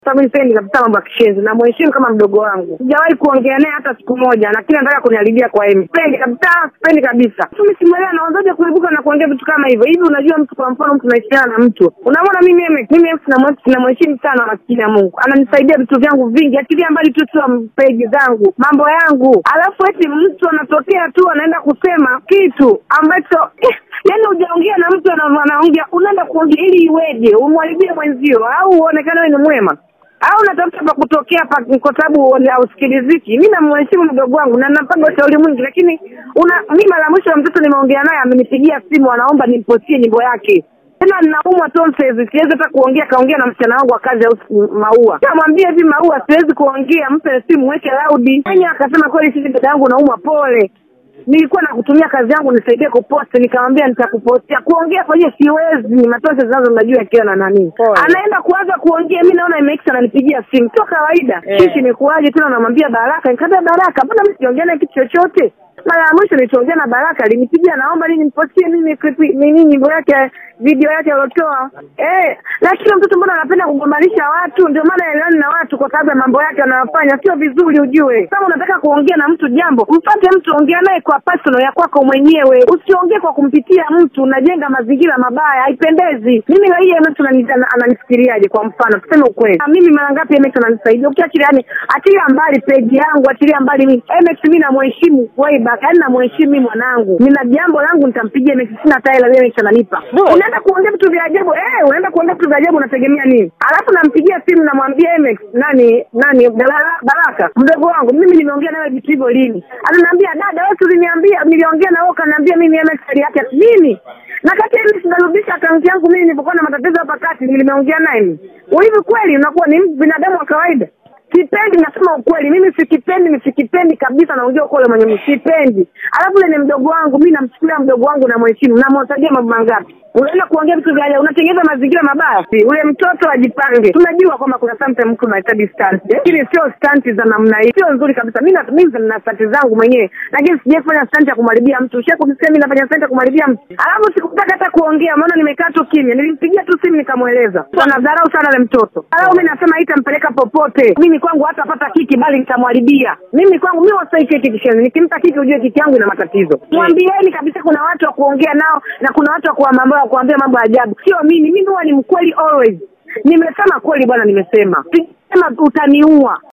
sababu sipendi kabisa mambo ya kishenzi na mheshimu kama mdogo wangu. Sijawahi kuongea naye hata siku moja, lakini anataka kuniharibia kwa Emi. Sipendi kabisa, sipendi kabisa. Mimi simuelewa naanzaje kuibuka na kuongea vitu kama hivyo. Hivi unajua mtu kwa mfano mtu naishiana na mtu. Unamwona mimi Emi, mimi Emi namheshimu sana maskini ya Mungu. Ananisaidia vitu vyangu vingi, achilia mbali tu tu peji zangu, mambo yangu. Alafu eti mtu anatokea tu anaenda kusema kitu ambacho eh, yaani hujaongea na mtu anaongea, unaenda kuongea ili iweje? Umwharibie mwenzio au uonekane wewe ni mwema au natafuta pa kutokea pa kwa sababu hausikiliziki. Mi namheshimu mdogo wangu na nampaga ushauri mwingi, lakini una mi mara mwisho ya mtoto nimeongea naye amenipigia simu, anaomba nimpostie nyimbo yake tena ninaumwa tonsils, siwezi hata kuongea. Kaongea na msichana wangu wa kazi au Maua, kamwambia hivi, Maua, siwezi kuongea, mpe simu, weke laudi. Yeye akasema kweli, sisi dada yangu naumwa, pole nilikuwa nakutumia kazi yangu nisaidie kuposti, nikamwambia nitakupostia. Kuongea kwenye siwezi, matosha zinazo mnajua akiwa na nani, anaenda kuanza kuongea. Mi naona imex ananipigia simu, sio kawaida. Eh. Shishi imekuwaje tena? Unamwambia Baraka, nikamwambia Baraka, mbona mimi sijaongea naye kitu chochote? Mara ya mwisho nilichoongea na Baraka alinipigia, naomba nini nimpostie mimi clip nini, nyimbo yake, video yake aliotoa. Eh, lakini mtoto mbona anapenda kugombanisha watu? Ndio maana elani na watu kwa sababu ya mambo yake anayofanya sio vizuri. Ujue kama unataka kuongea na mtu jambo, mpate mtu, ongea naye kwa personal ya kwako mwenyewe, usiongee kwa kumpitia mtu. Unajenga mazingira mabaya, haipendezi. Mimi na hii MS anani- ana- ananifikiriaje? Kwa mfano tuseme ukweli, Ah, mimi mara ngapi MS ananisaidia? Ukiachilia yani, achilia mbali peji yangu, achilia mbali mimi MS, mimi namheshimu way back, yani namheshimu mimi mwanangu, nina jambo langu nitampigia MS, sina hata hela MS ananipa. Bora. Unaenda kuongea vitu vya ajabu eh, unaenda kuongea vitu vya ajabu, unategemea nini? Alafu nampigia simu namwambia MS nani nani Baraka, Baraka mdogo wangu, mimi nimeongea nawe vitu hivyo lini? Ananiambia dada, wewe uliniambia, niliongea na wewe ukaniambia mimi MS hali yake nini? na kati ya mimi sinarudisha akaunti yangu mimi nilipokuwa na matatizo hapa kati, nimeongea naye mimi. Hivi kweli unakuwa ni binadamu wa kawaida? Sipendi, nasema ukweli, mimi sikipendi, ni sikipendi kabisa, naongea ukweli mwenye mimi sipendi. Alafu yule ni mdogo wangu, mimi namchukulia mdogo wangu na mheshimu, namwatajia mambo mangapi? Unaenda kuongea vitu vya ajabu, unatengeneza mazingira mabaya. Si, Ule mtoto ajipange. Tunajua kwamba kuna sometimes mtu unahitaji stunt, lakini sio stunt za namna hii, sio nzuri kabisa. Mimi na mimi nina stunt zangu mwenyewe, lakini sijafanya stunt ya kumharibia mtu. Ushawahi kunisikia mimi nafanya stunt ya kumharibia mtu? Alafu sikutaka hata kuongea, maana nimekaa tu kimya. Nilimpigia tu simu nikamweleza. Anadharau sana yule mtoto. Alafu mimi nasema haitampeleka popote. Mimi kwangu hatapata kiki, bali nitamharibia. Mimi kwangu mimi wasai kiki kishenzi. Nikimpa kiki, ujue kiki yangu ina matatizo. Mwambieni kabisa, kuna watu wa kuongea nao na kuna watu wa kuwa mambo ya kuambia mambo ya ajabu. Sio mimi, mimi huwa ni mkweli always. Nimesema kweli bwana, nimesema. Sijasema utaniua.